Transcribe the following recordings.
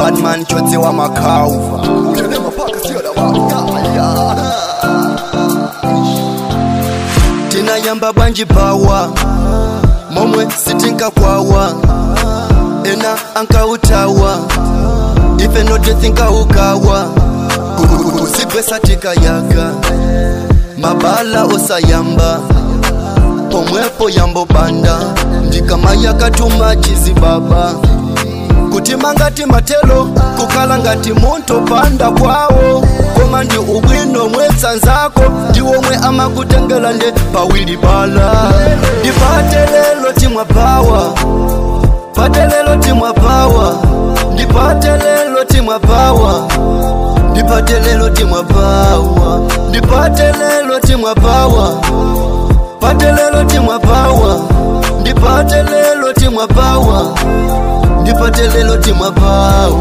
badman chotse wa makauva tinayamba bwanji pawa momwe sitinkakwawa ena ankautawa ife notethinkaukawa kusipesa tikayaka mabala osayamba pomwepo yambo banda ndikamaya katuma chizibaba kutima ngati matelo kukhala ngati munthu panda kwawo koma ndi ubwino mwetsanzako ndiwomwe amakutengela nde pawili bala ndipate lelo timwapawa pate lelo timwapawa ndipate lelo timwapawa ndipate lelo timwapawa ndipate lelo timwapawa pate lelo timwapawa ndipate lelo timwapawa ndipate lelo timwapawa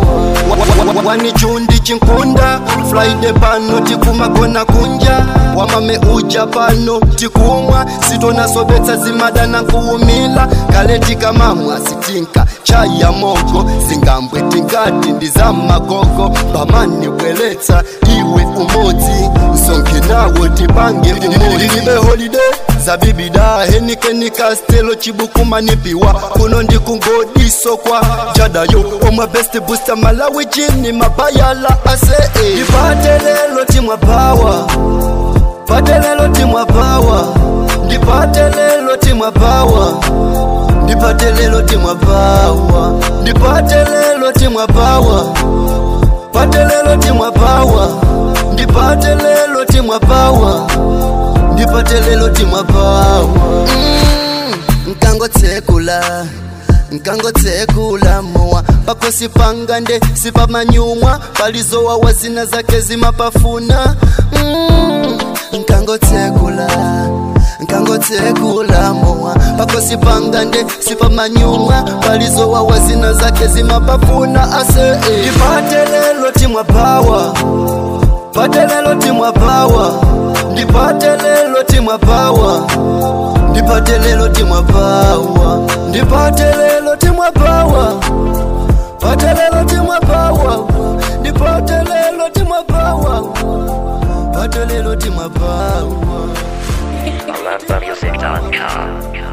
wani chundi chinkunda friday pano tikumagona kunja wamame uja pano tikumwa sitonasobetsa zimadana nkuwumila kale tikamamwa sitinka chai ya mogo zingambwe tingati ndi za magogo pamani bweletsa iwe umodzi nsonke nawo tipange ilibe holiday zabibida henikeni kastelo chibukumanipiwa kuno ndikungodiso kwa jadayo omwe best booster malawi chini mabayala ase ndipate lelo timwapawa pate lelo timwapawa ndipate lelo timwapawa ndipate lelo timwapawa ndipate lelo timwapawa pate lelo timwapawa ndipate lelo timwapawa ndipate lelo timwapawa mm, nkangotsekula nkangotsekula mowa pakosi panga nde sipamanyumwa palizowawa zina zake zimapafuna mm, nkangotsekula nkangotsekula mowa pakosi panga nde sipamanyumwa palizowawa zina zake zimapafuna ase ndipate lelo timwapawa pate lelo timwapawa ndipate lelo timwapawa ndipate lelo timwapawa ndipate lelo timwapawa pate lelo timwapawa ndipate lelo timwapawa pate lelo timwapawa I love music.com.